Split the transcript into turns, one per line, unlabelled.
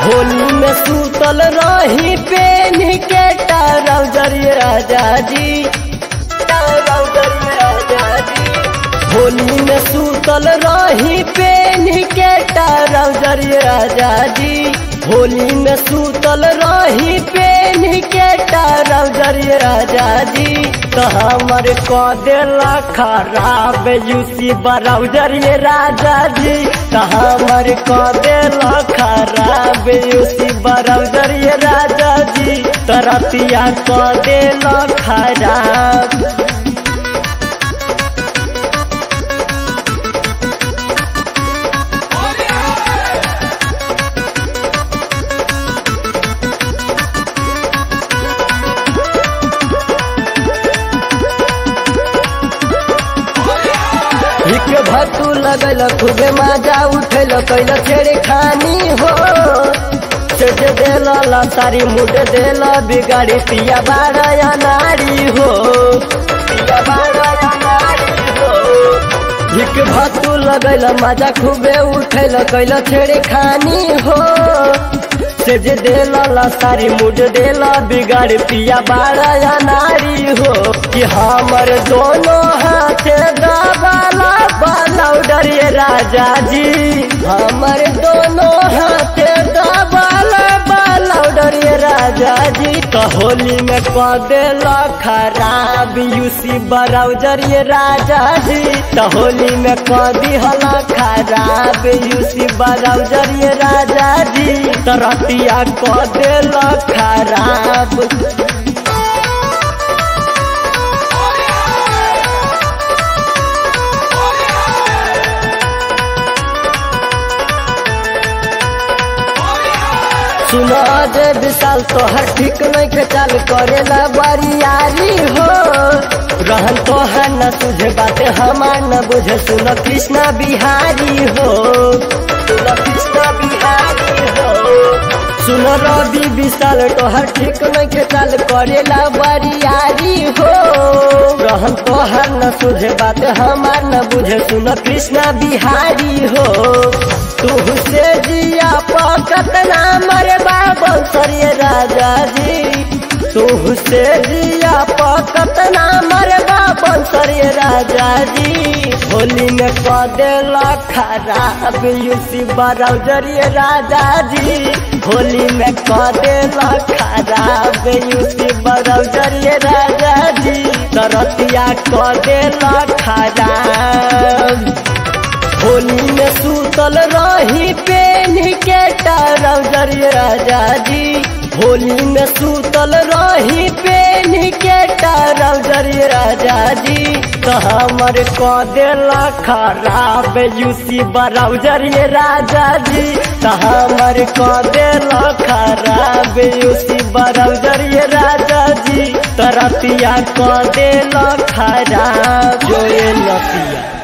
होली में सूतल रही पेन के ट्राउजर राजा जी ट्राउजर राजा जी होली में सूतल रही पेन के ट्राउजर राजा जी होली में सूतल रही पेन के ट्राउजर राजा जी तो हमर क देला खराब यूसी ब्राउजर ये राजा जी तो हमर क देला खराब यूसी ब्राउजर ये राजा जी तरतिया क देला खराब हिक भतू लगल खूबे माजा उठल कैल छेड़े खानी हो चढ़ देला लतारी मुड देला बिगाड़ी पिया बाड़ा या नारी हो पिया बाड़ा या नारी हो हिक भतू लगल माजा खूबे उठल कैल छेड़े खानी हो सेज देला लतारी मुड देला बिगाड़ पिया बाड़ा या नारी हो कि हमर दोनों हाथ दबाला बालाउडर ये राजा जी हमर दोनों हाथ दबाला बालाउडर ये राजा जी तो होली में क देला खराब यूसी ब्राउजर ये राजा जी तो होली में क दिहला खराब यूसी ब्राउजर ये राजा जी तो रतिया क देला खराब सुनो जे विशाल तोहर ठीक नहीं के चाल करेला बरियारी हो रहन तोहर न तुझे बात हमार न बुझे सुनो कृष्णा बिहारी हो सुनो कृष्णा बिहारी हो सुनो रवि विशाल तोहर ठीक नहीं के चाल करेला बरियारी हो रहन तोहर न तुझे बात हमार न बुझे सुनो कृष्णा बिहारी हो तू से जिया पकत ना मरे बाबा सरिये राजा जी तू से जिया पकत ना मरे बाबा सरिये राजा जी होली में क देला खराब यूसी ब्राउजर ये राजा जी होली में क देला खराब यूसी ब्राउजर ये राजा जी तरतिया क देला खराब होली में सूतल रही पेन के ट्राउजर राजा जी होली में सूतल रही पेन के ट्राउजर राजा जी तो हमर क देला खराब यूसी ब्राउजर ये राजा जी तो हमर क देला खराब यूसी ब्राउजर ये राजा जी तरतिया क देला खराब जो ये लतिया